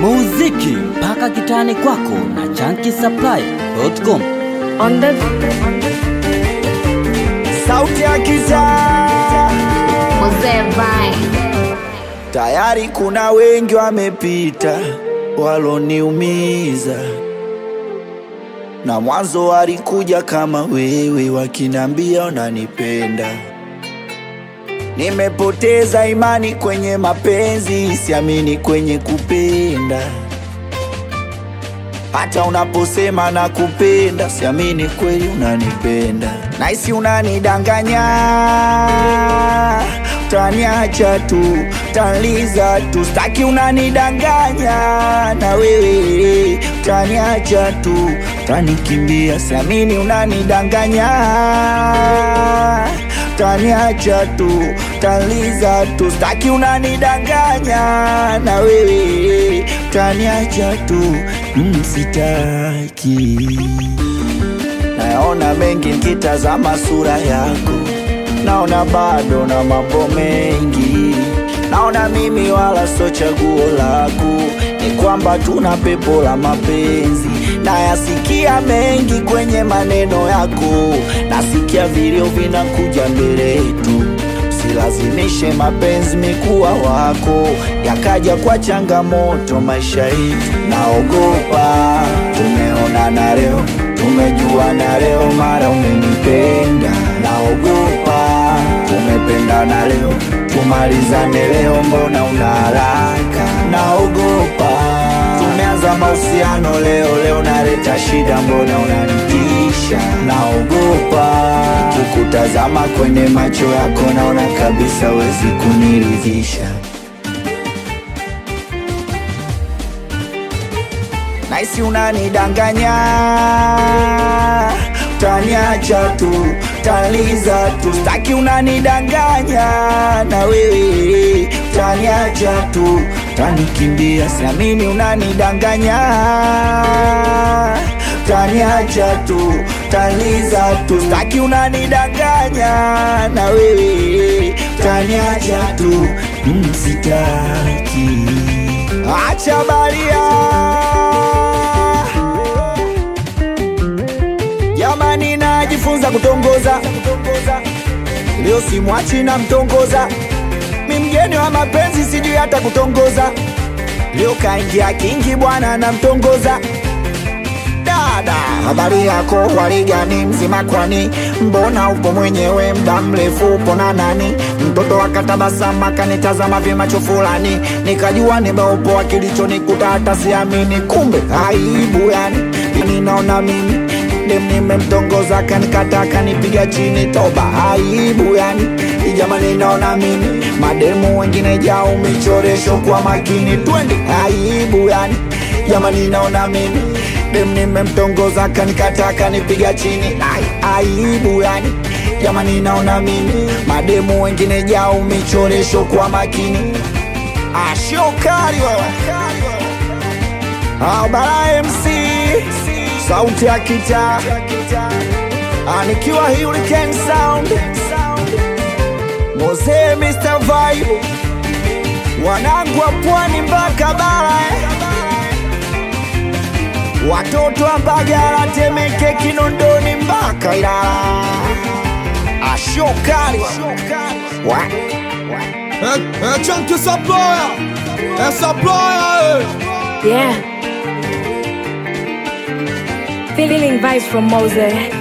muziki mpaka kitani kwako na chankisupply.com. On the sauti ya kitaa Mzee Vine. tayari kuna wengi wamepita waloniumiza na mwanzo walikuja kama wewe wakinambia unanipenda nimepoteza imani kwenye mapenzi siamini kwenye kupenda hata unaposema na kupenda siamini kweli unanipenda naisi unanidanganya utaniacha tu utaniza tu staki unanidanganya na wewe utaniacha tu utanikimbia siamini unanidanganya utaniacha tu utaniza tu staki unanidanganya na wewe utaniacha tu mm, sitaki naona mengi nikitazama sura yako naona bado na mambo mengi naona mimi wala so chaguo lako ni kwamba tuna pepo la mapenzi nayasikia mengi kwenye maneno yako nasikia vilio vinakuja mbele yetu usilazimishe mapenzi mikuwa wako yakaja kwa changamoto maisha yetu naogopa tumeonana leo tumejuana leo mara umenipenda naogopa tumependana leo tumalizane leo mbona una haraka naogopa tumeanza mahusiano leo leo naleta shida mbona unanitisha naogopa kukutazama kwenye macho yako naona kabisa wezi kuniridhisha naisi unanidanganya utaniacha tu utaniza tu staki unanidanganya na wewe utaniacha tu utanikimbia siamini unanidanganya utaniacha tu utaniza tu staki unanidanganya na wewe utaniacha tu mm, sitaki acha baria jamani najifunza kutongoza leo simwachi na mtongoza mi mgeni wa mapenzi sijui hata kutongoza leo kaingia kingi bwana na mtongoza dada habari yako waligani mzima kwani mbona upo mwenyewe mda mrefu upo na nani mtoto akatabasama akanitazama vimacho fulani nikajua nimeupoa kilichonikuta hata siamini kumbe aibu yani ninaona mimi dem nimemtongoza kanikata kanipiga chini toba aibu yani jamani naona mimi mademu wengine jao michoresho kwa makini twende aibu yani jamani naona mimi dem nimemtongoza kanikata kanipiga chini Ai, aibu yani jamani naona mimi mademu wengine jao michoresho kwa makini ashokari wewe abara mc sauti ya kita anikiwa hurricane sound moze mr vibe wanangu wa pwani mpaka bara eh. watoto wa Mbagala, Temeke, Kinondoni mpaka Ilala. Ashokali wa É, é Chunky Supplier, é Supplier, Yeah. Feeling vibes from Mose.